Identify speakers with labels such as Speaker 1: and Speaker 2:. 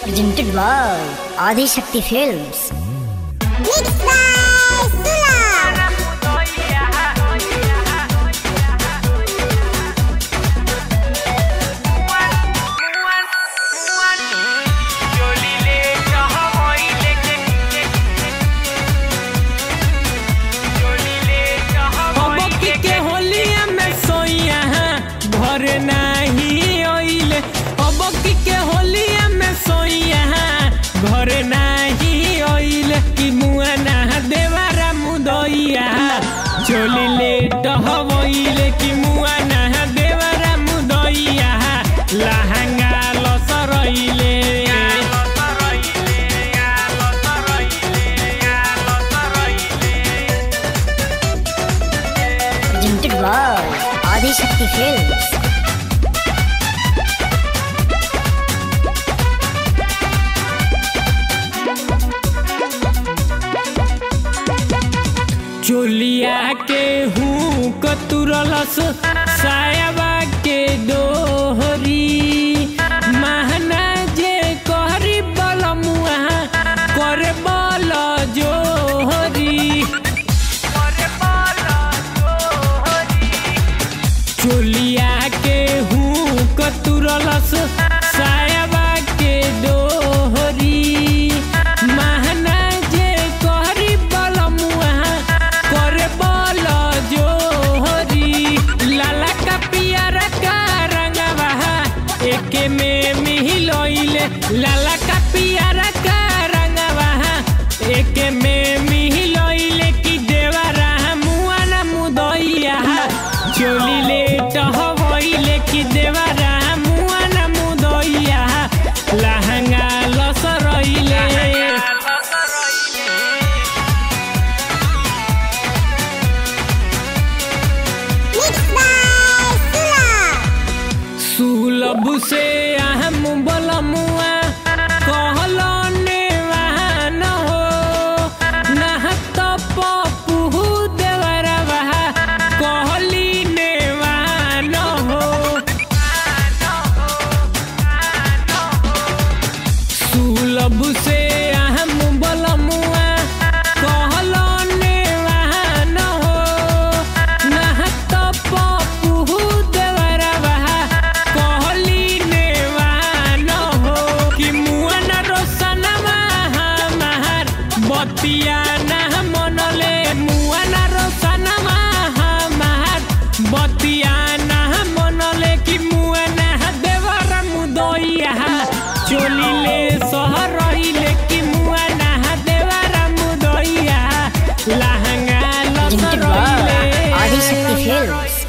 Speaker 1: presented by Adi Shakti Films.
Speaker 2: Mixed by Sula.
Speaker 3: अबकी के होलिया में सोइया भर नाही ओइले अबकी के होलिया में सोइया घर नाही ओइले कि मुआ ना देवारा मुदइया चोली ले डहवइले कि मुआ ना देवारा मुदइया लहंगा लसरइले
Speaker 1: Presented by Adi Shakti Films.
Speaker 3: चोलिया के हूँ कतुरलस सायाबा के दोहरी महना जे कहरी बल मुआ करे बल जोहरी चोलिया के हूँ कतुरलस सायाबा के दोहरी महना जे कहरी बल मुआ करे बल जोहरी लाला का पियारा का रंगवा एके में मिहिलइले लाला का पियारा का रंगवा एके में मिहिलइले कि देवरा मुआ ना मुदइया चोली ले टहवइले कि देवरा मुआ ना मुदइया लहंगा लसरइले
Speaker 2: Mixed by Sula.
Speaker 3: सुलभ से अहम बलमुआ कहलो नेवान हो नहत पपू देवरवा कहली नेवान हो सुलभ से अहम बलमुआ कहलो नेवान हो नहत पपू देवरवा कहली नेवान हो कि मुअन रोशनमा हमार बतिया ना मनले मुअन रोशनमा हमार बतिया ना मनले कि मुअन देवर मुदइया चोली ले सहरइले कि मुअन देवर मुदइया लहंगा
Speaker 1: Presented by Adi Shakti
Speaker 3: लसरइले
Speaker 1: Films.